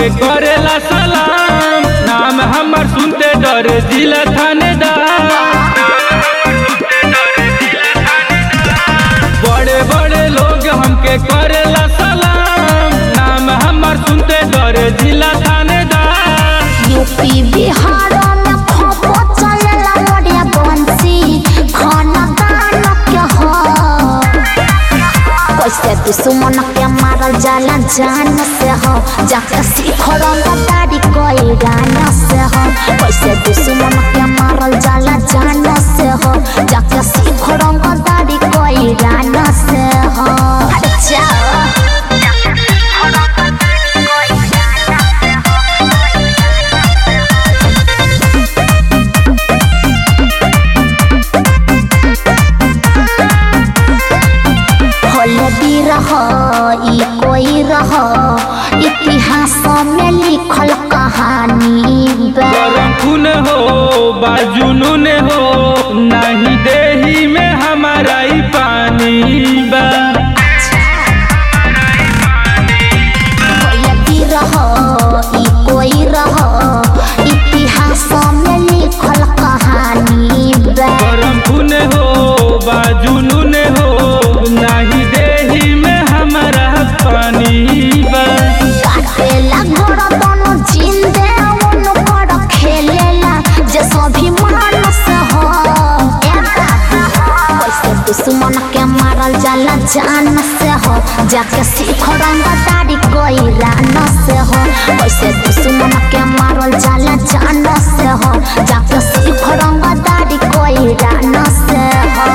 हमके करेला सलाम नाम हमर सुनते डर जिला थानेदार बड़े बड़े लोग हमके करेला सलाम नाम हमर सुनते डर जिला थानेदार यूपी बिहार में खपो चलेला मोरे बंसी खाना दान के हो कैसे दुश्मन के मारल जाला जान से हो जाके सीख रंगदारी कोई गाना से हो कैसे दुश्मन के मारल जाला जान से हो जाके सीख रंगदारी कोई गाना से हो अच्छा होलदी रह ई कोई रह इतिहास में लिखल कहानी बा गरम खून हो बाजुनून हो नहीं देही में हमारा ही पानी बा होलदी रह ई कोई रह इतिहास में लिखल कहानी बा गरम खून हो बाजुनून हो नहीं देही में हमारा पानी बा काटेला घर दोनों जिंदे उन पर खेलेला जे सभी मानस हो ए बाबा कैसे दुश्मन के मारल जाला जान से हो जाके सीख रंगदारी कोई रान से हो कैसे दुश्मन के मारल जाला जान से हो जाके सीख रंगदारी कोई रान से हो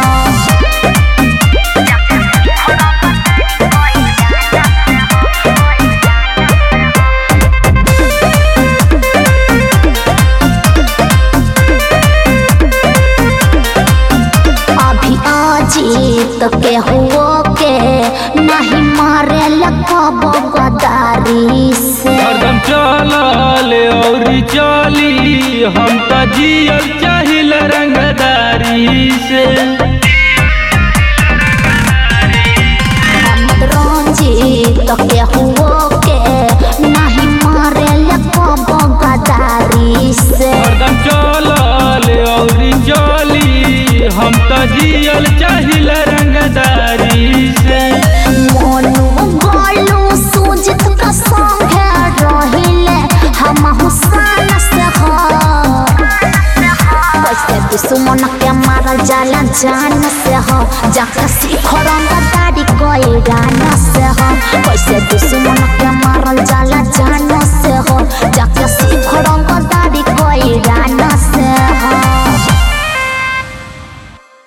अभी अजीत के हुओ के नहीं मारे लगब गदारी से हरदम चलल और चली हम तो जियल चाहिल रंगदारी से हम रंजीत के हुओ के नहीं मारे लगब गदारी से हरदम चलल और चली हम तो जियल चाहिल रंगदारी से मोनू गोलू सुजित का संग रहिले हम हुसान से हो कैसे दुश्मन के मारल जाला जान से हो जाके सीख रंगदारी कोई गाना से हो कैसे दुश्मन के मारल